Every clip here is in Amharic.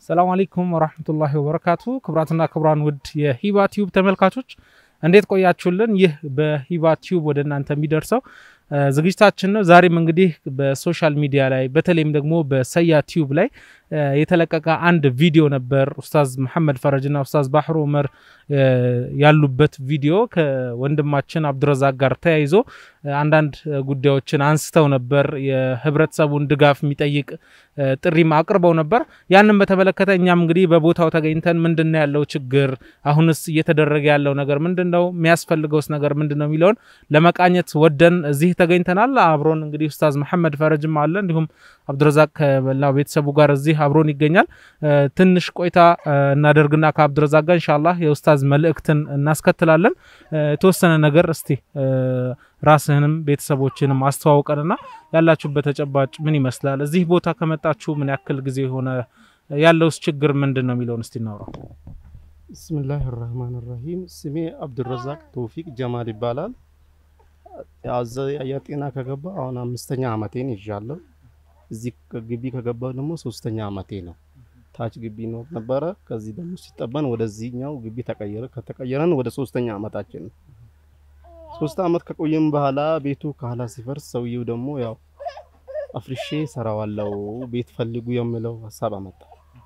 ሰላም አለይኩም ወራህመቱላሂ ወበረካቱ። ክቡራትና ክቡራን ውድ የሂባ ቲዩብ ተመልካቾች እንዴት ቆያችሁልን? ይህ በሂባ ቲዩብ ወደ እናንተ የሚደርሰው ዝግጅታችን ነው። ዛሬም እንግዲህ በሶሻል ሚዲያ ላይ በተለይም ደግሞ በሰያ ቲዩብ ላይ የተለቀቀ አንድ ቪዲዮ ነበር። ኡስታዝ መሐመድ ፈረጅና ኡስታዝ ባህሩ ዑመር ያሉበት ቪዲዮ ከወንድማችን አብዱረዛቅ ጋር ተያይዞ አንዳንድ ጉዳዮችን አንስተው ነበር። የህብረተሰቡን ድጋፍ የሚጠይቅ ጥሪም አቅርበው ነበር። ያንን በተመለከተ እኛም እንግዲህ በቦታው ተገኝተን ምንድን ነው ያለው ችግር፣ አሁንስ እየተደረገ ያለው ነገር ምንድን ነው፣ የሚያስፈልገውስ ነገር ምንድን ነው የሚለውን ለመቃኘት ወደን እዚህ ተገኝተናል። አብሮን እንግዲህ ኡስታዝ መሐመድ ፈረጅም አለ፣ እንዲሁም አብዱረዛቅ ከመላው ቤተሰቡ ጋር እዚህ አብሮን ይገኛል። ትንሽ ቆይታ እናደርግና ከአብዱረዛቅ ጋር ኢንሻአላህ የኡስታዝ መልእክትን እናስከትላለን። የተወሰነ ነገር እስቲ ራስህንም ቤተሰቦችንም አስተዋውቀንና ያላችሁበት ተጨባጭ ምን ይመስላል? እዚህ ቦታ ከመጣችሁ ምን ያክል ጊዜ የሆነ ያለውስ ችግር ምንድን ነው የሚለውን እስቲ እናውራው። ብስምላህ ራህማን ራሂም ስሜ አብዱረዛቅ ተውፊቅ ጀማል ይባላል። አየር ጤና ከገባ አሁን አምስተኛ አመቴን ይዣለሁ። እዚህ ግቢ ከገባው ደግሞ ሶስተኛ አመቴ ነው። ታች ግቢ ነው ነበረ። ከዚህ ደግሞ ሲጠበን ወደዚህኛው ግቢ ተቀየረ። ከተቀየረን ወደ ሶስተኛ አመታችን ነው። ሶስት አመት ከቆየም በኋላ ቤቱ ካህላ ሲፈርስ ሰውየው ደግሞ ያው አፍርሼ ሰራዋለው ቤት ፈልጉ የሚለው ሀሳብ አመጣ።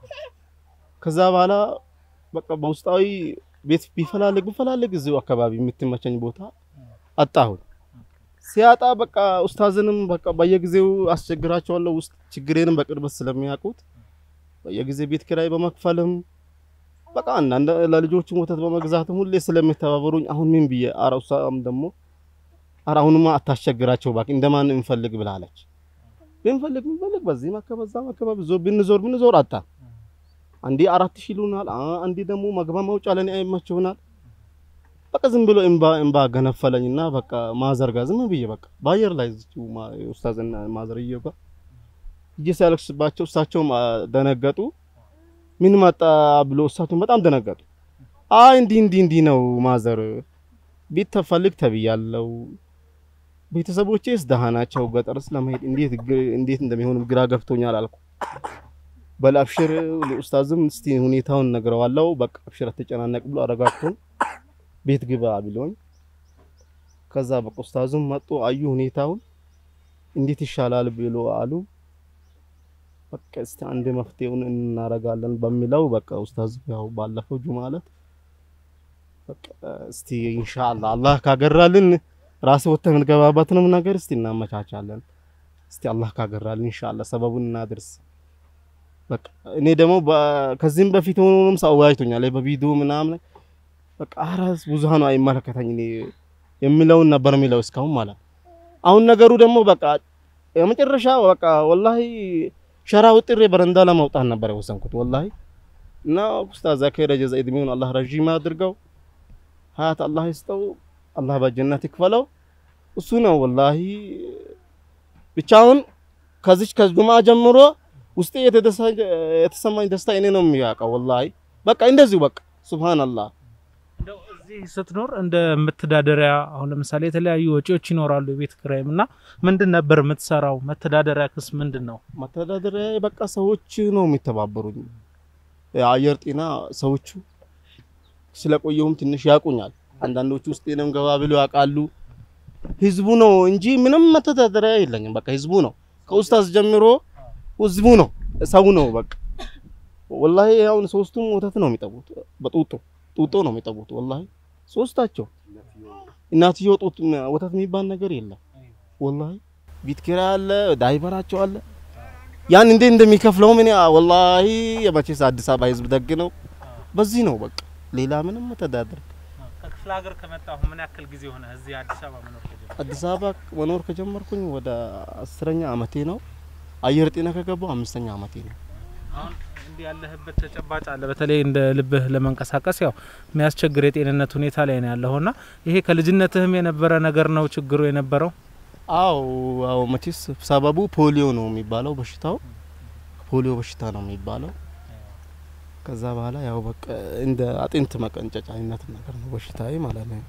ከዛ በኋላ በቃ በውስጣዊ ቤት ቢፈላልግ ቢፈላልግ እዚሁ አካባቢ የምትመቸኝ ቦታ አጣሁኝ። ሲያጣ በቃ ኡስታዝንም በቃ በየጊዜው አስቸግራቸዋለሁ። ውስጥ ችግሬንም በቅርበት ስለሚያውቁት በየጊዜ ቤት ኪራይ በመክፈልም በቃ አንዳንድ ለልጆቹም ወተት በመግዛትም ሁሌ ስለሚተባበሩኝ አሁን ምን ብዬ ኧረ እሷም ደግሞ ኧረ አሁንማ አታስቸግራቸው እባክህ እንደማን እንፈልግ ብላለች። ብንፈልግ ብንፈልግ በዚህም አካባቢ በዛም አካባቢ ዞር ብንዞር ብንዞር አጣ። አንዴ አራት ሺህ ይሉናል፣ አንዴ ደግሞ መግባ መውጫ ለኔ አይመቸውናል። በቃ ዝም ብሎ እምባ እምባ ገነፈለኝና በቃ ማዘርጋ ዝም ብዬ በቃ በአየር ላይ እዚሁ ኡስታዝና ማዘርየው ጋር እጄ ሲያለቅስባቸው እሳቸውም ደነገጡ። ምን መጣ ብሎ እሳቸውም በጣም ደነገጡ። አይ እንዲህ እንዲህ እንዲህ ነው ማዘር ቤት ተፈልግ ተብያለው። ቤተሰቦቼስ ደሃ ናቸው። ገጠርስ ለመሄድ እንዴት እንዴት እንደሚሆን ግራ ገብቶኛል አልኩ። በል አብሽር ለኡስታዝም እስቲ ሁኔታውን ነግረዋለው። በቃ አብሽር አትጨናነቅ ብሎ አረጋግቶን ቤት ግባ ብሎኝ ከዛ በቃ ኡስታዙም መጡ አዩ ሁኔታውን እንዴት ይሻላል ብሎ አሉ። በቃ እስቲ አንድ መፍትሄውን እናረጋለን በሚለው በቃ ኡስታዝ ያው ባለፈው ጁማ ዕለት በቃ እስቲ ኢንሻአላህ አላህ ካገራልን ራስ ወጥተን የምንገባበትንም ነገር እስቲ እናመቻቻለን። እስቲ አላህ ካገራልን ኢንሻአላህ ሰበቡን እናድርስ። በቃ እኔ ደግሞ ከዚህም በፊት ሆኖም ሰው አወያይቶኛል በቪዲዮ ምናምን በቃ አራስ ብዙሃኑ አይመለከተኝ እኔ የሚለውን ነበር የሚለው እስካሁን ማለት አሁን ነገሩ ደግሞ በቃ የመጨረሻ በቃ ወላሂ ሸራ ውጥሬ በረንዳ ለማውጣት ነበር የወሰንኩት ወላሂ እና ኡስታዝ ዘከረ ጀዛ እድሜውን አላህ ረዥም አድርገው ሀያት አላህ ይስጠው አላህ በጀነት ይክፈለው እሱ ነው ወላሂ ብቻውን ከዚች ከጁማ ጀምሮ ውስጤ የተሰማኝ ደስታ እኔ ነው የሚያውቀው ወላሂ በቃ እንደዚሁ በቃ ሱብሃንአላህ እንደው እዚህ ስትኖር እንደ መተዳደሪያ አሁን ለምሳሌ የተለያዩ ወጪዎች ይኖራሉ፣ የቤት ኪራይም እና ምንድን ነበር የምትሰራው? መተዳደሪያ ክስ ምንድን ነው? መተዳደሪያ በቃ ሰዎች ነው የሚተባበሩኝ። የአየር ጤና ሰዎቹ ስለቆየሁም ትንሽ ያውቁኛል። አንዳንዶቹ ውስጤንም ገባ ብሎ ያውቃሉ። ህዝቡ ነው እንጂ ምንም መተዳደሪያ የለኝም። በቃ ህዝቡ ነው ከኡስታዝ ጀምሮ ህዝቡ ነው ሰው ነው በቃ ወላሂ አሁን ሶስቱም ወተት ነው የሚጠቡት በጡጦ ጡጦ ነው የሚጠቡት። ወላሂ ሶስታቸው እናትየው ጡት ወተት የሚባል ነገር የለም። ወላሂ ቤት ኪራይ አለ፣ ዳይቨራቸው አለ። ያን እንዴት እንደሚከፍለው ምን ወላሂ የመቼስ አዲስ አበባ ህዝብ ደግ ነው። በዚህ ነው በቃ ሌላ ምንም መተዳደር። ከክፍለ ሀገር ከመጣሁ ምን ያክል ጊዜ ሆነ እዚህ አዲስ አበባ መኖር ከጀመርኩ? አዲስ አበባ መኖር ከጀመርኩኝ ወደ አስረኛ አመቴ ነው። አየር ጤና ከገባው አምስተኛ አመቴ ነው። አሁን እንዲህ ያለህበት ተጨባጭ አለ። በተለይ እንደ ልብህ ለመንቀሳቀስ ያው የሚያስቸግር የጤንነት ሁኔታ ላይ ነው ያለውና ይሄ ከልጅነትህም የነበረ ነገር ነው ችግሩ የነበረው? አዎ አዎ፣ መቼስ ሰበቡ ፖሊዮ ነው የሚባለው በሽታው ፖሊዮ በሽታ ነው የሚባለው። ከዛ በኋላ ያው በቃ እንደ አጥንት መቀንጨጫ አይነት ነገር ነው በሽታዬ ማለት ነው።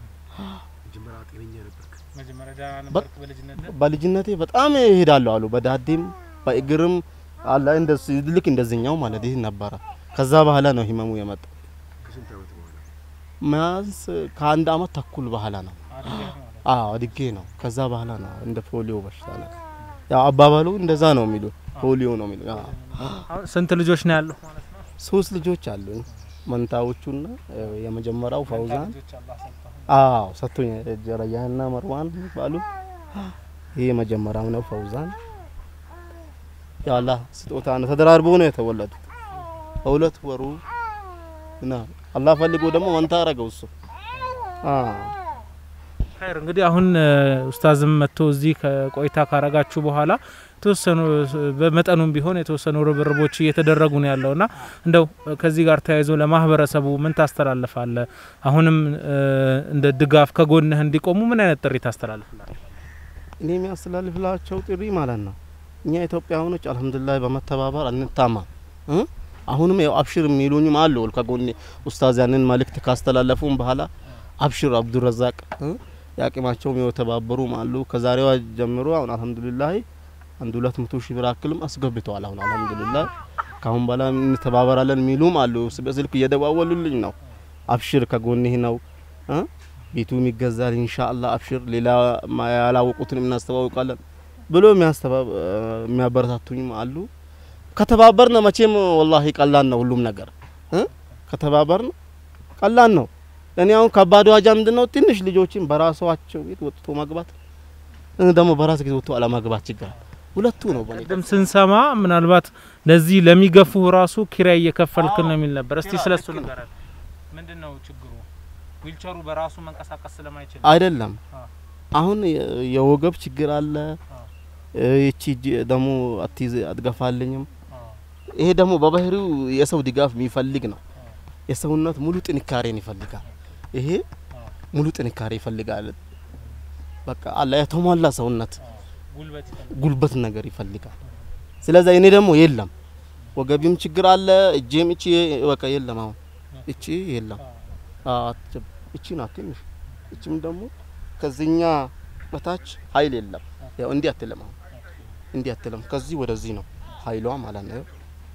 መጀመሪያ ደህና ነበርክ በልጅነትህ? በልጅነቴ በጣም እሄዳለሁ አሉ በዳዴም በእግርም አለ እንደዚህ ልክ እንደዚህኛው ማለት ይህ ነበረ። ከዛ በኋላ ነው ህመሙ የመጣው። መያዝ ከአንድ አመት ተኩል በኋላ ነው። አዎ አድጌ ነው። ከዛ በኋላ ነው እንደ ፖሊዮ በሽታ ነው። ያው አባባሉ እንደዛ ነው የሚሉ ፖሊዮ ነው የሚሉ። አዎ አሁን ስንት ልጆች ነው ያለው ማለት ነው? ሶስት ልጆች አሉኝ መንታዎቹና የመጀመሪያው ፈውዛን አዎ ሰጥቶኝ ጀረያና መርዋን ባሉ ይሄ የመጀመሪያው ነው ፈውዛን። የአላህ ስጦታ ነው። ተደራርቦ ነው የተወለዱት። በሁለት ወሩ እና አላህ ፈልጎ ደግሞ መንታ አረገው እሱ። አዎ ኸይር እንግዲህ አሁን ኡስታዝም መጥቶ እዚህ ቆይታ ካረጋችሁ በኋላ የተወሰኑ በመጠኑም ቢሆን የተወሰኑ ርብርቦች እየተደረጉ ነው ያለውና እንደው ከዚህ ጋር ተያይዞ ለማህበረሰቡ ምን ታስተላልፋለ? አሁንም እንደ ድጋፍ ከጎንህ እንዲቆሙ ምን አይነት ጥሪ ታስተላልፍላል? እኔ የሚያስተላልፍላቸው ጥሪ ማለት ነው እኛ ኢትዮጵያውያኖች አልሐምዱሊላህ በመተባበር አንታማም እ አሁንም ያው አብሽር የሚሉኝም አሉ ከጎኔ ኡስታዝ ያንን መልእክት ካስተላለፉም በኋላ አብሽር አብዱረዛቅ እ የአቅማቸውም የተባበሩም አሉ። ከዛሬዋ ጀምሮ አሁን አልሐምዱሊላህ አንድ ሁለት መቶ ሺህ ብር አክልም አስገብተዋል። አሁን አልሐምዱሊላህ ካሁን በኋላ እንተባበራለን የሚሉም አሉ። በስልክ እየደዋወሉልኝ ነው። አብሽር ከጎንህ ነው እ ቤቱም ይገዛል ኢንሻአላህ አብሽር፣ ሌላ ያላወቁትን እናስተዋውቃለን ብሎ የሚያበረታቱኝም አሉ። ከተባበርን መቼም ወላሂ ቀላል ነው ሁሉም ነገር እ ከተባበርን ቀላል ነው። እኔ አሁን ከባዱ ዋጃ ምንድነው? ትንሽ ልጆችን በራሳቸው ቤት ወጥቶ መግባት ደግሞ በራስ ጊዜ ወጥቶ አለማግባት ችግር ሁለቱ ነው። በኔ ቅድም ስንሰማ ምናልባት ለዚህ ለሚገፉ ራሱ ኪራይ እየከፈልክ ነው የሚል ነበር። እስቲ ስለሱ ንገረን። ምንድን ነው ችግሩ? ዊልቸሩ በራሱ መንቀሳቀስ ስለማይችል አይደለም። አሁን የወገብ ችግር አለ። ይቺ ደግሞ አትይዝ አትገፋልኝም። ይሄ ደግሞ በባህሪው የሰው ድጋፍ የሚፈልግ ነው። የሰውነት ሙሉ ጥንካሬን ይፈልጋል። ይሄ ሙሉ ጥንካሬ ይፈልጋል። በቃ አለ የተሟላ ሰውነት ጉልበት ነገር ይፈልጋል። ስለዚህ እኔ ደግሞ የለም ወገቢም ችግር አለ፣ እጄም እቺ በቃ የለም። አሁን እቺ የለም። እቺ ናት ትንሽ። እቺም ደግሞ ከዚህኛ በታች ኃይል የለም። ያው እንዲህ አትልም። አሁን እንዲህ አትልም። ከዚህ ወደዚህ ነው ኃይሏ ማለት ነው።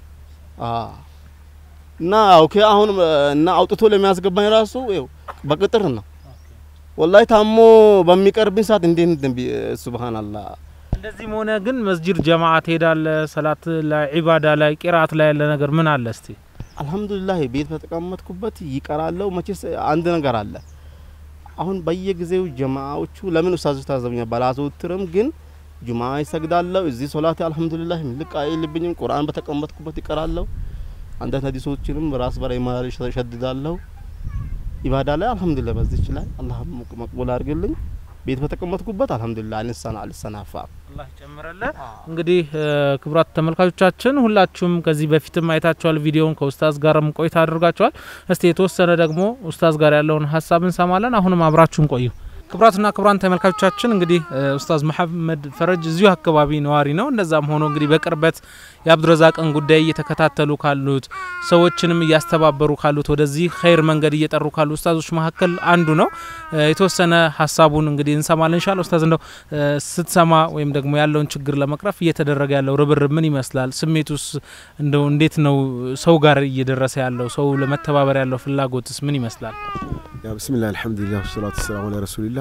እና ኦኬ አሁን እና አውጥቶ ለሚያስገባኝ ራሱ ይኸው በቅጥር ነው ወላሂ ታሞ በሚቀርብኝ ሰዓት እንዴት ሱብሃንአላህ። እንደዚህም ሆነ ግን መስጂድ ጀማዓ ትሄዳለህ፣ ሰላት ላይ ዒባዳ ላይ ቂራት ላይ ያለ ነገር ምን አለ እስቲ? አልሐምዱሊላህ ቤት በተቀመጥኩበት ይቀራለሁ። መቼስ አንድ ነገር አለ። አሁን በየጊዜው ጀማዓዎቹ ለምን ኡስታዝ ታዘብኛ ባላዘውትርም ግን ጁማ ይሰግዳለሁ። እዚህ ሶላት አልሐምዱሊላህ ልቅ አይልብኝም። ቁርአን በተቀመጥኩበት ይቀራለሁ። አንዳንድ ሀዲሶችንም ራስ በላይ ማል ሸድዳለሁ። ኢባዳ ላይ አልሐምዱሊላህ በዚች ላይ አላህ መቅቡል አድርግልኝ። ቤት በተቀመጥኩበት አልሐምዱሊላህ አልሰና አልሰናፋ አላህ ይጨምረልህ። እንግዲህ ክቡራት ተመልካቾቻችን ሁላችሁም ከዚህ በፊትም አይታችኋል ቪዲዮውን ከኡስታዝ ጋርም ቆይታ አድርጋችኋል። እስቲ የተወሰነ ደግሞ ኡስታዝ ጋር ያለውን ሀሳብ እንሰማለን። አሁንም አብራችሁን ቆዩ። ክቡራትና ክቡራን ተመልካቾቻችን እንግዲህ ኡስታዝ መሐመድ ፈረጅ እዚሁ አካባቢ ነዋሪ ነው። እንደዛም ሆኖ እንግዲህ በቅርበት የአብዱረዛቅን ጉዳይ እየተከታተሉ ካሉት ሰዎችንም እያስተባበሩ ካሉት ወደዚህ ኸይር መንገድ እየጠሩ ካሉ ኡስታዞች መካከል አንዱ ነው። የተወሰነ ሀሳቡን እንግዲህ እንሰማለን ኢንሻአላህ። ኡስታዝ እንደው ስትሰማ ወይም ደግሞ ያለውን ችግር ለመቅረፍ እየተደረገ ያለው ርብርብ ምን ይመስላል? ስሜቱስ እንደው እንዴት ነው? ሰው ጋር እየደረሰ ያለው ሰው ለመተባበር ያለው ፍላጎትስ ምን ይመስላል? ያ ብስሚላህ አልሐምዱሊላህ ወሰላቱ ወሰላሙ አላ ረሱሊላህ።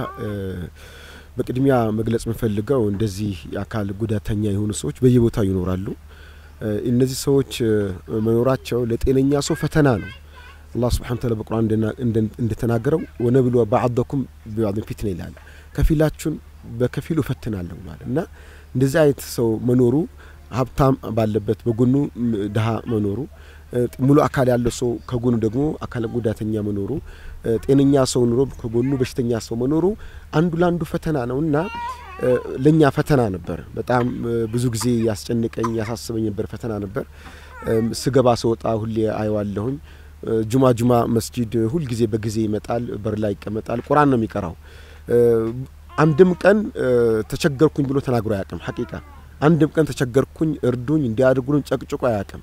በቅድሚያ መግለጽ የምፈልገው እንደዚህ የአካል ጉዳተኛ የሆኑ ሰዎች በየቦታው ይኖራሉ። እነዚህ ሰዎች መኖራቸው ለጤነኛ ሰው ፈተና ነው። አላህ ስብሓነ ወተዓላ በቁርአን እንደተናገረው ወነብሉ ባዕደኩም ቢባዕድን ፊትና ይላል። ከፊላችሁን በከፊሉ እፈትናለሁ ብሏል እና እንደዚህ አይነት ሰው መኖሩ ሀብታም ባለበት በጎኑ ድሀ መኖሩ ሙሉ አካል ያለው ሰው ከጎኑ ደግሞ አካል ጉዳተኛ መኖሩ ጤነኛ ሰው ኑሮ ከጎኑ በሽተኛ ሰው መኖሩ አንዱ ለአንዱ ፈተና ነው እና ለእኛ ፈተና ነበር። በጣም ብዙ ጊዜ ያስጨንቀኝ ያሳስበኝ ነበር፣ ፈተና ነበር። ስገባ ስወጣ ሁሌ አየዋለሁኝ። ጁማ ጁማ መስጂድ ሁልጊዜ በጊዜ ይመጣል፣ በር ላይ ይቀመጣል፣ ቁርአን ነው የሚቀራው። አንድም ቀን ተቸገርኩኝ ብሎ ተናግሮ አያውቅም። ሐቂቃ አንድም ቀን ተቸገርኩኝ እርዱኝ እንዲያደርጉልን ጨቅጭቆ አያውቅም።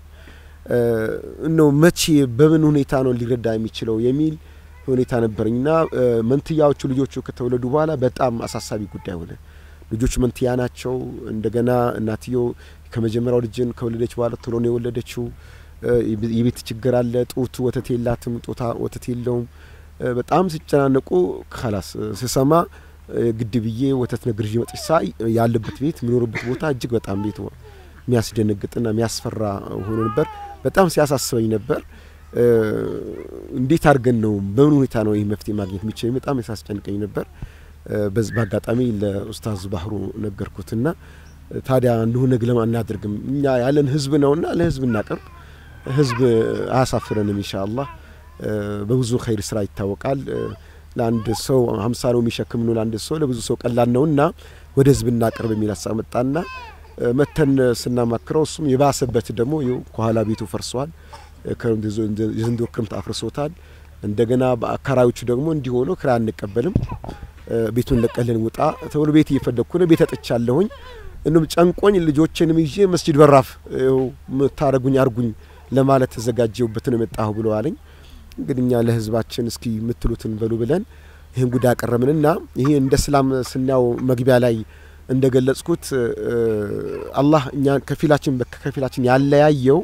ነው መቼ በምን ሁኔታ ነው ሊረዳ የሚችለው የሚል ሁኔታ ነበረኝና መንትያዎቹ ልጆቹ ከተወለዱ በኋላ በጣም አሳሳቢ ጉዳይ ሆነ። ልጆቹ መንትያ ናቸው። እንደገና እናትየው ከመጀመሪያው ልጅን ከወለደች በኋላ ቶሎ ነው የወለደችው። የቤት ችግር አለ። ጡት ወተት የላትም፣ ጡታ ወተት የለውም። በጣም ሲጨናነቁ ካላስ ስሰማ ግድ ብዬ ወተት ነግርዤ መጥቼ ሳይ ያለበት ቤት የሚኖርበት ቦታ እጅግ በጣም ቤት የሚያስደነግጥና የሚያስፈራ ሆኖ ነበር። በጣም ሲያሳስበኝ ነበር። እንዴት አድርገን ነው በምን ሁኔታ ነው ይህ መፍትሄ ማግኘት የሚችል በጣም ያሳስጨንቀኝ ነበር። በአጋጣሚ ለኡስታዝ ባህሩ ነገርኩትና ታዲያ እንዲሁ ነግ ለማ እናድርግም እኛ ያለን ህዝብ ነውና ለህዝብ እናቀርብ፣ ህዝብ አያሳፍረንም ኢንሻአላህ። በብዙ ኸይር ስራ ይታወቃል። ለአንድ ሰው ሀምሳ ነው የሚሸክም ነው ለአንድ ሰው ለብዙ ሰው ቀላል ነውና ወደ ህዝብ እናቀርብ የሚል ሀሳብ መጣና መተን ስናማክረው እሱም የባሰበት ደግሞ ከኋላ ቤቱ ፈርሷል። የዘንድሮ ክረምት አፍርሶታል። እንደገና በአካራዮቹ ደግሞ እንዲሆኑ ክራይ አንቀበልም፣ ቤቱን ለቀልን ውጣ ተብሎ ቤት እየፈለግኩ ነው። ቤት አጥቻለሁኝ። እንም ጨንቆኝ ልጆችንም ይዤ መስጂድ በራፍ ምታረጉኝ አርጉኝ ለማለት ተዘጋጀውበት ነው የመጣሁ ብሎ አለኝ። እንግዲህ እኛ ለህዝባችን እስኪ የምትሉትን በሉ ብለን ይህን ጉዳይ አቀረብንና ይሄ እንደ እስላም ስናየው መግቢያ ላይ እንደ ገለጽኩት አላህ እኛ ከፊላችን ከፊላችን ያለያየው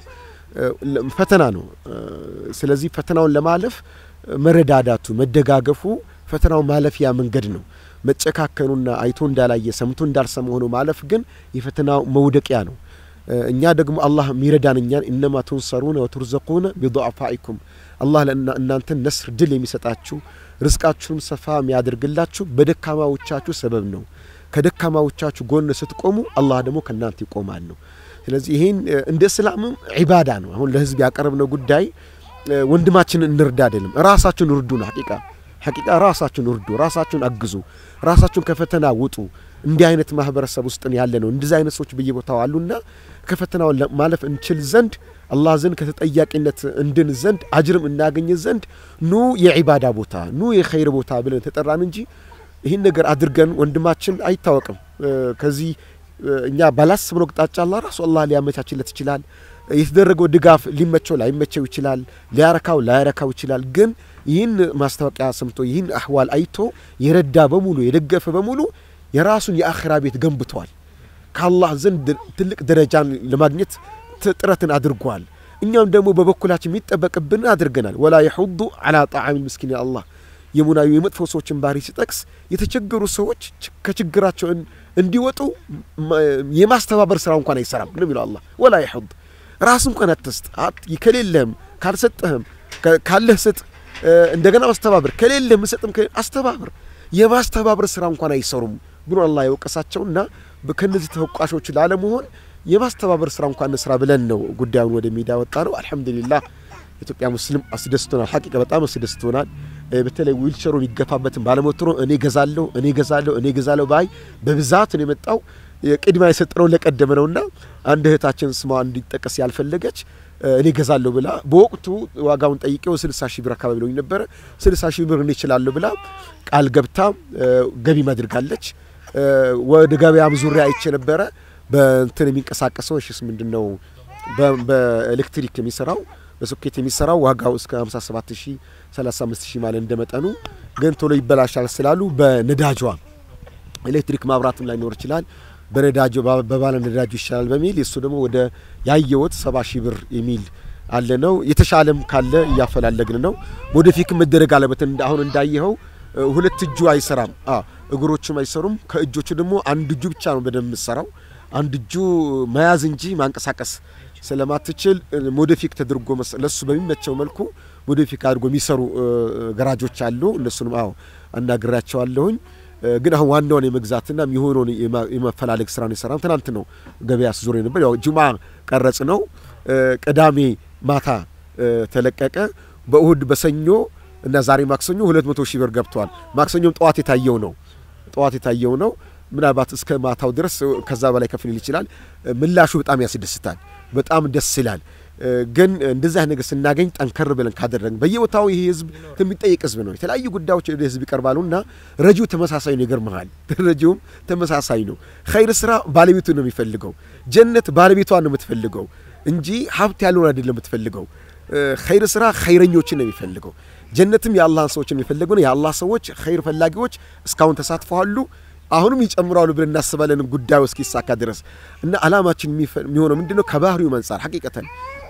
ፈተና ነው። ስለዚህ ፈተናውን ለማለፍ መረዳዳቱ፣ መደጋገፉ ፈተናው ማለፊያ መንገድ ነው። መጨካከኑና አይቶ እንዳላየ ሰምቶ እንዳልሰማ ሆኖ ማለፍ ግን የፈተናው መውደቂያ ነው። እኛ ደግሞ አላህ የሚረዳን እኛን ኢነማ ቱንሰሩነ ወቱርዘቁነ ቢضዕፋኢኩም አላህ እናንተን ነስር ድል የሚሰጣችሁ ርዝቃችሁን ሰፋ የሚያደርግላችሁ በደካማዎቻችሁ ሰበብ ነው። ከደካማዎቻችሁ ጎን ስትቆሙ አላህ ደግሞ ከእናንተ ይቆማል ነው። ስለዚህ ይሄን እንደ እስላምም ዒባዳ ነው። አሁን ለህዝብ ያቀረብነው ጉዳይ ወንድማችንን እንርዳ አይደለም፣ ራሳችሁን እርዱ ነው። ሐቂቃ ሐቂቃ ራሳችሁን እርዱ፣ ራሳችሁን አግዙ፣ ራሳችሁን ከፈተና ውጡ። እንዲህ አይነት ማህበረሰብ ውስጥ ያለ ነው። እንደዚህ አይነት ሰዎች በየቦታው አሉና ከፈተናው ማለፍ እንችል ዘንድ አላህ ዘንድ ከተጠያቂነት እንድን ዘንድ አጅርም እናገኝ ዘንድ ኑ የዒባዳ ቦታ ኑ የኸይር ቦታ ብለን ተጠራን እንጂ ይህን ነገር አድርገን ወንድማችን አይታወቅም ከዚህ እኛ ባላስብነው አቅጣጫ አላህ ራሱ አላህ ሊያመቻችለት ይችላል። የተደረገው ድጋፍ ሊመቸው ላይመቸው ይችላል፣ ሊያረካው ላያረካው ይችላል። ግን ይህን ማስታወቂያ ሰምቶ ይህን አህዋል አይቶ የረዳ በሙሉ የደገፈ በሙሉ የራሱን የአኺራ ቤት ገንብተዋል። ከአላህ ዘንድ ትልቅ ደረጃን ለማግኘት ጥረትን አድርጓል። እኛም ደግሞ በበኩላችን የሚጠበቅብን አድርገናል። ወላ የሑዱ አላ ጣዓሚ ምስኪን አላህ የሙናዊ የመጥፎ ሰዎችን ባህሪ ሲጠቅስ የተቸገሩ ሰዎች ከችግራቸው እንዲወጡ የማስተባበር ስራ እንኳን አይሰራም ነው የሚለው አላህ። ወላ የሑድ ራስ እንኳን አትስጥ፣ ከሌለህም ካልሰጠህም ካለህ ስጥ፣ እንደገና ማስተባበር ከሌለህም ስጥም አስተባብር። የማስተባበር ስራ እንኳን አይሰሩም ብሎ አላህ የወቀሳቸውና ከነዚህ ተወቃሾች ላለመሆን የማስተባበር ስራ እንኳን ስራ ብለን ነው ጉዳዩን ወደ ሜዳ ወጣ ነው። አልሐምዱሊላህ ኢትዮጵያ ሙስሊም አስደስቶናል። ሐቂቃ በጣም አስደስቶናል። በተለይ ዊልቸሩ የሚገፋበትን ባለሞተሩ እኔ ገዛለሁ እኔ ገዛለሁ እኔ ገዛለሁ ባይ በብዛት ነው የመጣው። ቅድሚያ የሰጠነው ለቀደመ ነውና አንድ እህታችን ስሟ እንዲጠቀስ ያልፈለገች እኔ ገዛለሁ ብላ በወቅቱ ዋጋውን ጠይቄው ስልሳ ሺህ ብር አካባቢ ለኝ ነበረ። ስልሳ ሺህ ብር እኔ እችላለሁ ብላ ቃል ገብታ ገቢ ማድርጋለች። ወደ ገበያም ዙሪያ አይቼ ነበረ በእንትን የሚንቀሳቀሰው እሺስ ምንድን ነው በኤሌክትሪክ የሚሰራው በሶኬት የሚሰራው ዋጋው እስከ 57 ሺህ 35 ሺህ ማለት እንደመጠኑ ግን ቶሎ ይበላሻል ስላሉ በነዳጇ ኤሌክትሪክ ማብራትም ላይኖር ይችላል በነዳጁ በባለ ነዳጁ ይሻላል በሚል የእሱ ደግሞ ወደ ያየወት 70 ሺህ ብር የሚል አለ ነው። የተሻለም ካለ እያፈላለግን ነው። ወደፊትም መደረግ አለበት። አሁን እንዳየኸው ሁለት እጁ አይሰራም፣ እግሮቹም አይሰሩም። ከእጆቹ ደግሞ አንድ እጁ ብቻ ነው በደንብ የምትሰራው። አንድ እጁ መያዝ እንጂ ማንቀሳቀስ ስለማትችል ሞዲፊክ ተደርጎ ለሱ በሚመቸው መልኩ ሞዲፊክ አድርጎ የሚሰሩ ገራጆች አሉ። እነሱንም አዎ አናግራቸዋለሁኝ። ግን አሁን ዋናውን የመግዛትና የሚሆነውን የመፈላለግ ስራ ነው የሰራም። ትናንት ነው ገበያ ስዞር ነበር። ያው ጁማ ቀረጽ ነው። ቅዳሜ ማታ ተለቀቀ። በእሁድ በሰኞ እና ዛሬ ማክሰኞ ሁለት መቶ ሺህ ብር ገብቷል። ማክሰኞም ጠዋት የታየው ነው ጠዋት የታየው ነው። ምናልባት እስከ ማታው ድረስ ከዛ በላይ ከፍ ሊል ይችላል። ምላሹ በጣም ያስደስታል። በጣም ደስ ይላል። ግን እንደዚህ አይነት ነገር ስናገኝ ጠንከር ብለን ካደረግን በየቦታው ይሄ ህዝብ የሚጠይቅ ህዝብ ነው። የተለያዩ ጉዳዮች ወደ ህዝብ ይቀርባሉና ረጂው ተመሳሳይ ነው። ይገርመሃል፣ ረጂውም ተመሳሳይ ነው። ኸይር ስራ ባለቤቱ ነው የሚፈልገው። ጀነት ባለቤቷን ነው የምትፈልገው እንጂ ሀብት ያለውን አይደለም የምትፈልገው። ኸይር ስራ ኸይረኞችን ነው የሚፈልገው። ጀነትም የአላህን ሰዎች የሚፈልገው ነው። የአላህ ሰዎች ኸይር ፈላጊዎች እስካሁን ተሳትፈዋሉ። አሁንም ይጨምራሉ ብለን እናስባለን ጉዳዩ እስኪሳካ ድረስ እና አላማችን የሚሆነው ምንድን ነው? ከባህሪው መንጻር ሐቂቀተን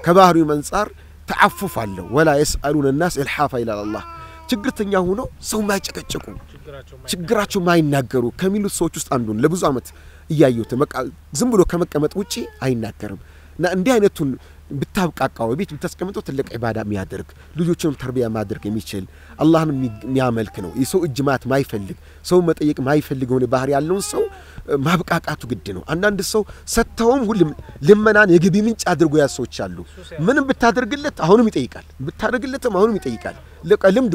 ከባህሪው አንጻር ተዓፉፍ አለው። ወላ የስአሉነ ናስ ኢልሓፋ ይላል አላህ። ችግርተኛ ሆነው ሰው ማይጨቀጭቁ ችግራቸው ማይናገሩ ከሚሉት ሰዎች ውስጥ አንዱን ለብዙ ዓመት እያየሁት በቃ ዝም ብሎ ከመቀመጥ ውጪ አይናገርም እና እንዲህ አይነቱን ብታብቃቃው ቤት ብታስቀምጠው ትልቅ ዒባዳ የሚያደርግ ልጆችንም ተርቢያ ማድረግ የሚችል አላህን የሚያመልክ ነው። የሰው እጅ ማት ማይፈልግ ሰው መጠየቅ ማይፈልግ የሆነ ባህሪ ያለውን ሰው ማብቃቃቱ ግድ ነው። አንዳንድ ሰው ሰጥተውም ሁሉም ልመናን የገቢ ምንጭ አድርጎ ያዝ ሰዎች አሉ። ምንም ብታደርግለት አሁንም ይጠይቃል፣ ብታደርግለትም አሁንም ይጠይቃል። ልምዱ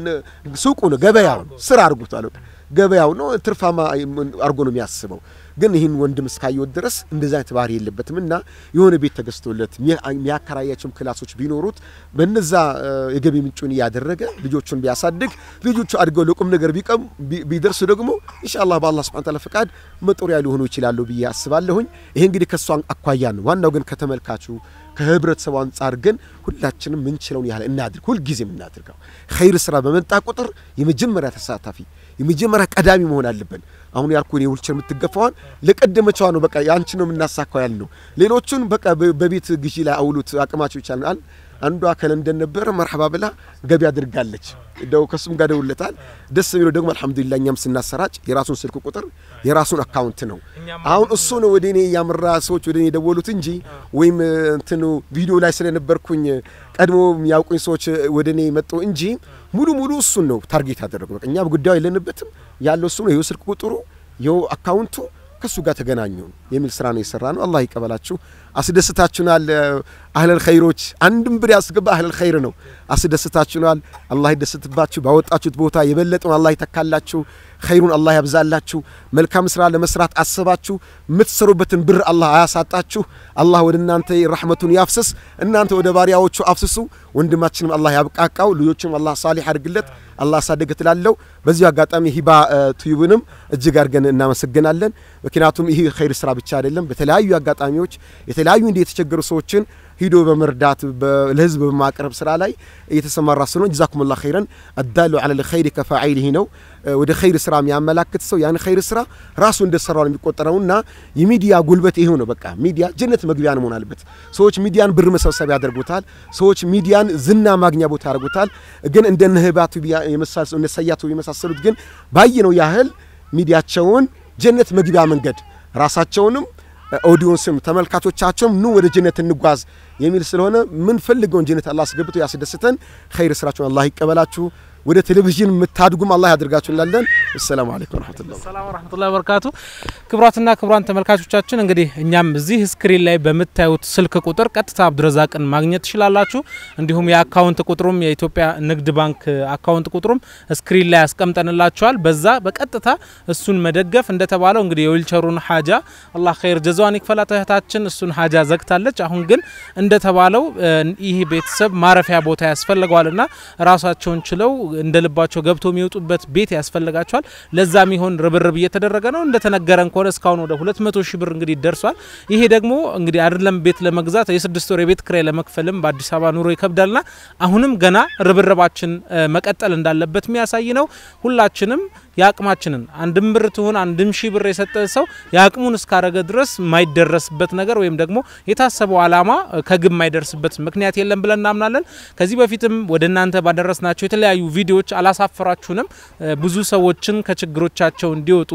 ሱቁ ነው፣ ገበያው ነው፣ ስራ አድርጎታል። ገበያው ነው፣ ትርፋማ አድርጎ ነው የሚያስበው። ግን ይህን ወንድም እስካየወት ድረስ እንደዚ አይነት ባህሪ የለበትም እና የሆነ ቤት ተገዝቶለት የሚያከራያቸውም ክላሶች ቢኖሩት በነዛ የገቢ ምንጩን እያደረገ ልጆቹን ቢያሳድግ ልጆቹ አድገው ለቁም ነገር ቢቀም ቢደርሱ ደግሞ ኢንሻአላህ በአላህ ሱብሓነሁ ወተዓላ ፈቃድ መጦሪያ ሊሆኑ ይችላሉ ብዬ አስባለሁኝ። ይሄ እንግዲህ ከእሱ አኳያ ነው። ዋናው ግን ከተመልካቹ ከህብረተሰቡ አንጻር ግን ሁላችንም ምንችለውን ያህል እናድርግ። ሁልጊዜም እናድርገው። ኸይር ስራ በመጣ ቁጥር የመጀመሪያ ተሳታፊ የመጀመሪያ ቀዳሚ መሆን አለብን። አሁን ያልኩን የውልቸር የምትገፋዋን ለቀደመችዋ ነው በቃ ያንቺ ነው የምናሳካው ያል ነው። ሌሎቹን በቃ በቤት ግዢ ላይ አውሉት አቅማቸው ይቻላል። አንዷ ከለንደን ነበረ መርሐባ ብላ ገቢ አድርጋለች። ደው ከሱም ጋር ደውለታል። ደስ የሚለው ደግሞ አልሐምዱሊላህ እኛም ስናሰራጭ የራሱን ስልክ ቁጥር የራሱን አካውንት ነው። አሁን እሱ ነው ወደ እኔ ያመራ ሰዎች ወደ እኔ የደወሉት እንጂ ወይም እንትኑ ቪዲዮ ላይ ስለነበርኩኝ ቀድሞ የሚያውቁኝ ሰዎች ወደ እኔ መጡ እንጂ ሙሉ ሙሉ እሱን ነው ታርጌት ያደረጉ። በቃ እኛ ጉዳዩ የለንበትም ያለው እሱ ነው። ይኸው ስልክ ቁጥሩ ይኸው አካውንቱ ከሱ ጋር ተገናኙ የሚል ስራ ነው የሰራ ነው። አላህ ይቀበላችሁ። አስደስታችሁናል። አህለል ኸይሮች አንድም ብር ያስገባ አህለል ኸይር ነው። አስደስታችሁናል። አላህ ይደስትባችሁ። ባወጣችሁት ቦታ የበለጠውን አላህ ይተካላችሁ። ኸይሩን አላህ ያብዛላችሁ። መልካም ስራ ለመስራት አስባችሁ የምትሰሩበትን ብር አላህ አያሳጣችሁ። አላህ ወደ እናንተ ረሕመቱን ያፍስስ፣ እናንተ ወደ ባሪያዎቹ አፍስሱ። ወንድማችንም አላህ ያብቃቃው፣ ልጆችም አላህ ሳሊሕ አድርግለት፣ አላህ አሳደገ ትላለው። በዚሁ አጋጣሚ ሂባ ቱዩብንም እጅግ አድርገን እናመሰግናለን። ምክንያቱም ይህ ኸይር ስራ ብቻ አይደለም። በተለያዩ አጋጣሚዎች የተለያዩ እንዲህ የተቸገሩ ሰዎችን ሂዶ በመርዳት ለህዝብ በማቅረብ ስራ ላይ እየተሰማራ ስለሆነ ጀዛኩሙላ ኸይረን አዳሉ ዐለል ኸይሪ ከፋዒሊሂ ነው። ወደ ኸይር ስራ የሚያመላክት ሰው ያን ኸይር ስራ ራሱ እንደሰራው ነው የሚቆጠረውና የሚዲያ ጉልበት ይሄው ነው። በቃ ሚዲያ ጀነት መግቢያ መሆን አለበት። ሰዎች ሚዲያን ብር መሰብሰብ ያደርጉታል። ሰዎች ሚዲያን ዝና ማግኛ ቦታ ያደርጉታል። ግን እንደነ ህባቱ የመሳሰሉ እነ ሰያቱ የመሳሰሉት ግን ባየነው ያህል ሚዲያቸውን ጀነት መግቢያ መንገድ ራሳቸውንም ኦዲዮንስም ተመልካቾቻቸውም ኑ ወደ ጀነት እንጓዝ የሚል ስለሆነ ምን ፈልገውን ጀነት አላህ አስገብቶ ያስደስተን። ኸይር ስራችሁን አላህ ይቀበላችሁ። ወደ ቴሌቪዥን የምታድጉም አላህ ያደርጋችሁ እንላለን። አሰላሙ አለይኩም ወረህመቱላህ ሰላም ወረህመቱላሂ ወበረካቱ። ክቡራትና ክቡራን ተመልካቾቻችን እንግዲህ እኛም እዚህ ስክሪን ላይ በምታዩት ስልክ ቁጥር ቀጥታ አብዱረዛቅን ማግኘት ትችላላችሁ። እንዲሁም የአካውንት ቁጥሩም የኢትዮጵያ ንግድ ባንክ አካውንት ቁጥሩም ስክሪን ላይ ያስቀምጠንላችኋል። በዛ በቀጥታ እሱን መደገፍ እንደተባለው እንግዲህ የዊልቸሩን ሀጃ አላህ ኸይር ጀዛዋን ይክፈላት እህታችን እሱን ሀጃ ዘግታለች። አሁን ግን እንደተባለው ይህ ቤተሰብ ማረፊያ ቦታ ያስፈልገዋልና ራሳቸውን ችለው እንደ ልባቸው ገብቶ የሚወጡበት ቤት ያስፈልጋቸዋል። ለዛ የሚሆን ርብርብ እየተደረገ ነው። እንደተነገረን ከሆነ እስካሁን ወደ 200 ሺህ ብር እንግዲህ ደርሷል። ይሄ ደግሞ እንግዲህ አይደለም ቤት ለመግዛት የስድስት ወር የቤት ክራይ ለመክፈልም በአዲስ አበባ ኑሮ ይከብዳልና አሁንም ገና ርብርባችን መቀጠል እንዳለበት የሚያሳይ ነው። ሁላችንም የአቅማችንን አንድም ብር ትሁን አንድም ሺህ ብር የሰጠ ሰው የአቅሙን እስካረገ ድረስ የማይደረስበት ነገር ወይም ደግሞ የታሰበው ዓላማ ከግብ የማይደርስበት ምክንያት የለም ብለን እናምናለን። ከዚህ በፊትም ወደ እናንተ ባደረስናቸው የተለያዩ ቪዲዮዎች አላሳፈራችሁንም። ብዙ ሰዎችን ከችግሮቻቸው እንዲወጡ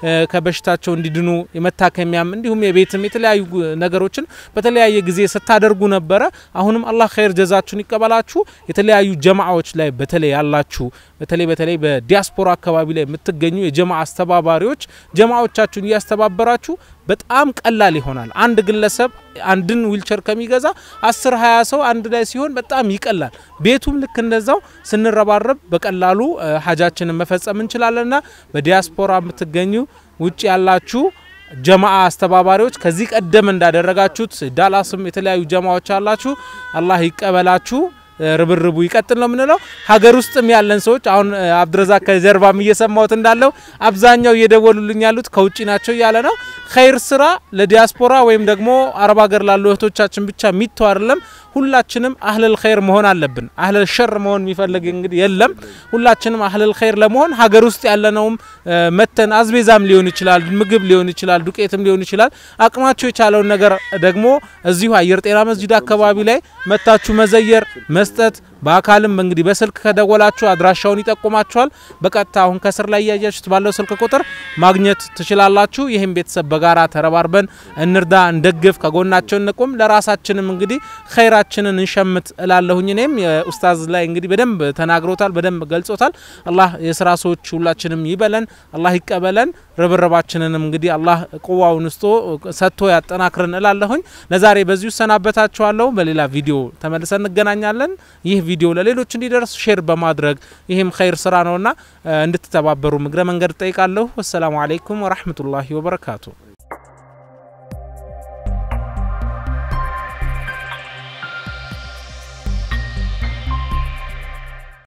ከበሽታቸው እንዲድኑ የመታከሚያም እንዲሁም የቤትም የተለያዩ ነገሮችን በተለያየ ጊዜ ስታደርጉ ነበረ። አሁንም አላህ ኸይር ጀዛችሁን ይቀበላችሁ። የተለያዩ ጀማዓዎች ላይ በተለይ ያላችሁ በተለይ በተለይ በዲያስፖራ አካባቢ ላይ የምትገኙ የጀማ አስተባባሪዎች ጀማዎቻችሁን እያስተባበራችሁ በጣም ቀላል ይሆናል። አንድ ግለሰብ አንድን ዊልቸር ከሚገዛ አስር ሀያ ሰው አንድ ላይ ሲሆን በጣም ይቀላል። ቤቱም ልክ እንደዛው ስንረባረብ በቀላሉ ሀጃችንን መፈጸም እንችላለንና በዲያስፖራ የምትገኙ ውጭ ያላችሁ ጀማአ አስተባባሪዎች ከዚህ ቀደም እንዳደረጋችሁት ዳላስም የተለያዩ ጀማዎች አላችሁ። አላህ ይቀበላችሁ። ርብርቡ ይቀጥል ነው የምንለው። ሀገር ውስጥም ያለን ሰዎች አሁን አብድረዛቅ ከጀርባም እየሰማሁት እንዳለው አብዛኛው እየደወሉልኝ ያሉት ከውጭ ናቸው እያለ ነው። ኸይር ስራ ለዲያስፖራ ወይም ደግሞ አረብ ሀገር ላሉ እህቶቻችን ብቻ የሚተው አይደለም። ሁላችንም አህለል ኸይር መሆን አለብን። አህለል ሸር መሆን የሚፈልግ እንግዲህ የለም። ሁላችንም አህለል ኸይር ለመሆን ሀገር ውስጥ ያለነውም መተን አዝቤዛም ሊሆን ይችላል፣ ምግብ ሊሆን ይችላል፣ ዱቄትም ሊሆን ይችላል። አቅማችሁ የቻለውን ነገር ደግሞ እዚሁ አየር ጤና መስጂድ አካባቢ ላይ መታችሁ መዘየር መስጠት በአካልም እንግዲህ በስልክ ከደወላችሁ አድራሻውን ይጠቁማችኋል። በቀጥታ አሁን ከስር ላይ እያያችሁት ባለው ስልክ ቁጥር ማግኘት ትችላላችሁ። ይህም ቤተሰብ በጋራ ተረባርበን እንርዳ፣ እንደግፍ፣ ከጎናቸው እንቁም። ለራሳችንም እንግዲህ ኸይራችንን እንሸምት እላለሁኝ። እኔም የኡስታዝ ላይ እንግዲህ በደንብ ተናግሮታል፣ በደንብ ገልጾታል። አላህ የስራ ሰዎች ሁላችንም ይበለን፣ አላህ ይቀበለን። ርብርባችንንም እንግዲህ አላህ ቁዋውን ውስጦ ሰጥቶ ያጠናክርን እላለሁኝ። ለዛሬ በዚሁ ሰናበታችኋለሁ። በሌላ ቪዲዮ ተመልሰን እንገናኛለን። ይህ ቪዲዮ ለሌሎች እንዲደርስ ሼር በማድረግ ይህም ኸይር ስራ ነውና እንድትተባበሩ እግረ መንገድ ጠይቃለሁ። ወሰላሙ አለይኩም ወራህመቱላሂ ወበረካቱ።